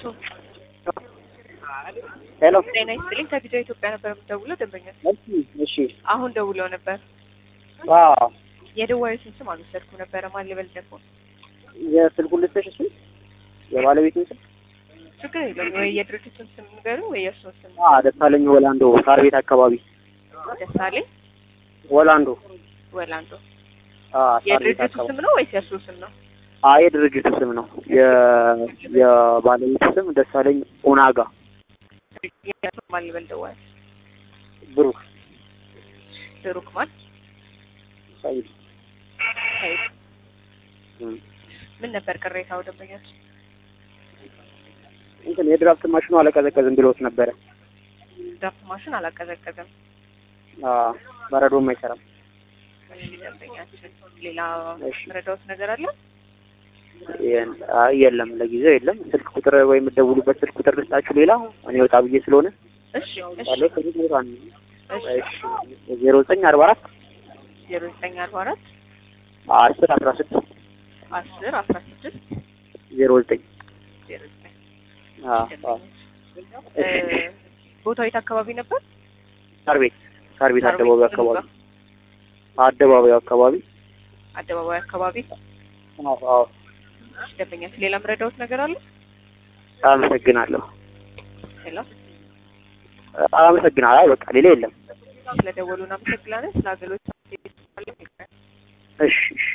ሄሎ ጤና ይስጥልኝ። ከቪዲዮ ኢትዮጵያ ነበር የምደውለው ደንበኛ እሺ እሺ አሁን ደውለው ነበር። አዎ የደዋዩትን ስም አልወሰድኩም ነበረ። ማን ልበል ደግሞ የስልኩን ልስጥሽ እሱ የባለቤቱን ስም ችግር የለም ወይ የድርጅቱን ስም ንገሩ ወይ የእርሱን ስም አ ደሳለኝ ወላንዶ ሳር ቤት አካባቢ ደሳለኝ ወላንዶ ወላንዶ አ ሳር ቤት የድርጅቱ አካባቢ ስም ነው ወይስ የእርሱ ስም ነው? አ የድርጅቱ ስም ነው የ የባለቤቱ ስም ደሳለኝ ኦናጋ የእርሱ ማን ልበል ደዋዩ ብሩክ ብሩክ ማን ሰይድ ሰይድ እም። ምን ነበር ቅሬታው ደንበኞች? እንትን የድራፍት ማሽኑ አለቀዘቀዝም ብሎት ነበረ ድራፍት ማሽን አላቀዘቀዘም። አ በረዶም አይሰራም እሺ ደንበኛችን ሌላ እሺ። ረዳውት ነገር አለ? የን- አይ የለም ለጊዜው የለም ስልክ ቁጥር ወይም የምትደውሉበት ስልክ ቁጥር ልስጣችሁ ሌላ እኔ ወጣ ብዬ ስለሆነ እሺ እሺ ያለው ከዚህ ቦታ ነው እሺ እሺ ዜሮ ዘጠኝ አርባ አራት ዜሮ ዘጠኝ አርባ አራት አስር አስራ ስድስት አስር አስራ ስድስት ዜሮ ዘጠኝ ዜሮ ዘጠኝ አዎ አዎ እ ቦታው የት አካባቢ ነበር? ሳር ቤት ሳር ቤት ሳር ቤት አደባባዩ ምኑ አካባቢ ጋር? አደባባዩ አካባቢ አደባባይ አካባቢ አዎ አዎ እሺ፣ ደንበኛችን ሌላ ምረዳውት ነገር አለ? አመሰግናለሁ ሄሎ አመሰግናለሁ አይ በቃ ሌላ የለም ስለደወሉ እናመሰግናለን። ስለ አገልግሎት እሺ እሺ